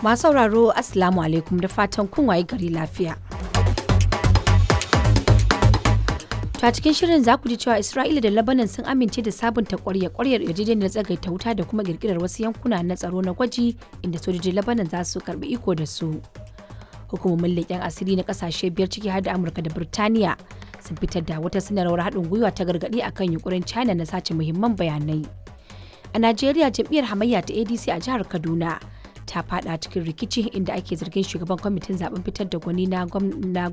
Masu sauraro Assalamu alaikum da fatan kun waye gari lafiya. Ta cikin shirin za ku ji cewa Isra'ila da Lebanon sun amince da sabunta kwarya kwaryar yarjejeniyar tsagaita wuta da kuma kirkirar wasu yankuna na tsaro na gwaji inda sojojin Lebanon za su karbi iko da su. Hukumomin leƙen asiri na ƙasashe biyar ciki har da Amurka da Birtaniya sun fitar da wata sanarwar haɗin gwiwa ta gargaɗi akan yunkurin China na sace muhimman bayanai. A Najeriya jam'iyyar hamayya ta ADC a jihar Kaduna ta fada cikin rikici inda ake zargin shugaban kwamitin zaben fitar da gwani na